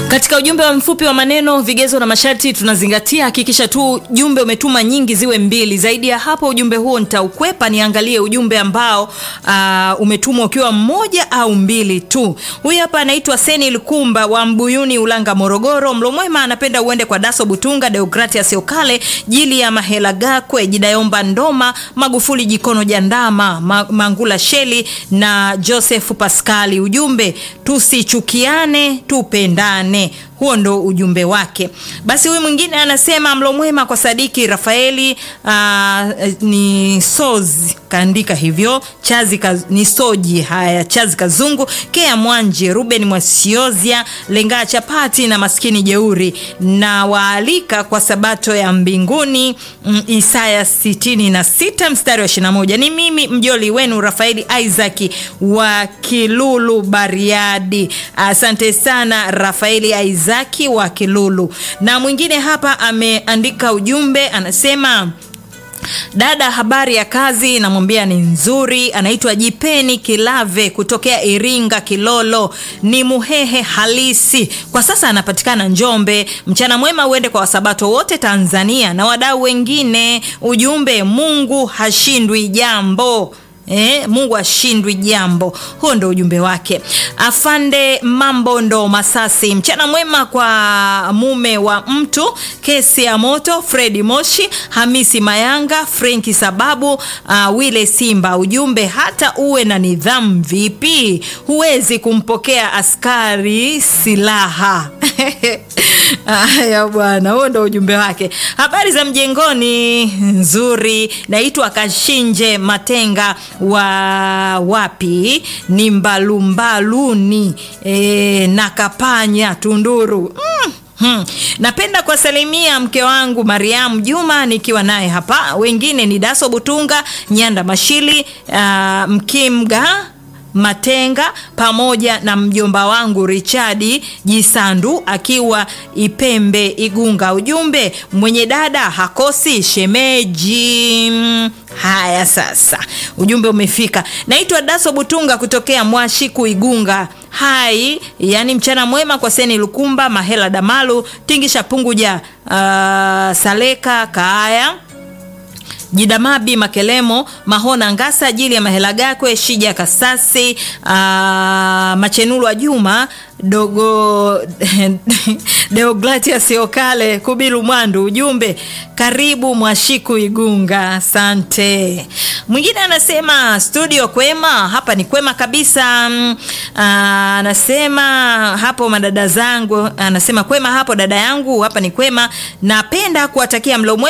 katika ujumbe wa mfupi wa maneno vigezo na masharti tunazingatia hakikisha tu jumbe umetuma nyingi ziwe mbili zaidi ya hapo ujumbe huo nitaukwepa niangalie ujumbe ambao uh, umetumwa ukiwa mmoja au mbili tu huyu hapa anaitwa seni lukumba wa mbuyuni ulanga morogoro mlomwema anapenda uende kwa daso butunga deogratias okale jili ya mahela gakwe jidayomba ndoma magufuli jikono jandama Ma, mangula sheli na joseph paskali ujumbe tusichukiane tupendane huo ndo ujumbe wake basi huyu mwingine anasema mlo mwema kwa sadiki rafaeli uh, ni sozi kaandika hivyo chazi kaz, ni soji haya chazi kazungu kea mwanje ruben mwasiozia lengaa chapati na maskini jeuri na waalika kwa sabato ya mbinguni mm, isaya 66 mstari wa 21 ni mimi mjoli wenu rafaeli isaki wa kilulu bariadi asante sana rafaeli isaki Zaki wa Kilulu. Na mwingine hapa ameandika ujumbe anasema dada habari ya kazi namwambia ni nzuri anaitwa jipeni kilave kutokea iringa kilolo ni muhehe halisi kwa sasa anapatikana njombe mchana mwema uende kwa wasabato wote tanzania na wadau wengine ujumbe mungu hashindwi jambo Eh, mungu ashindwi jambo huo ndo ujumbe wake afande mambo ndo masasi mchana mwema kwa mume wa mtu kesi ya moto fredi moshi hamisi mayanga frenki sababu uh, wile simba ujumbe hata uwe na nidhamu vipi huwezi kumpokea askari silaha haya bwana huo ndo ujumbe wake habari za mjengoni nzuri naitwa kashinje matenga wa wapi ni mbalumbaluni e, na kapanya tunduru mm. Hmm. napenda kuwasalimia mke wangu mariamu juma nikiwa naye hapa wengine ni daso butunga nyanda mashili uh, mkimga matenga pamoja na mjomba wangu richadi jisandu akiwa ipembe igunga ujumbe mwenye dada hakosi shemeji haya sasa ujumbe umefika naitwa daso butunga kutokea mwashiku igunga hai yani mchana mwema kwa seni lukumba mahela damalu tingisha punguja uh, saleka kaaya jidamabi makelemo mahona ngasa ajili ya mahela gakwe shija kasasi aa, machenulu wa juma dogo deoglatias okale kubilu mwandu ujumbe karibu mwashiku igunga asante mwingine anasema studio kwema hapa ni kwema kabisa aa, anasema hapo madada zangu anasema kwema hapo dada yangu hapa ni kwema napenda kuwatakia mlo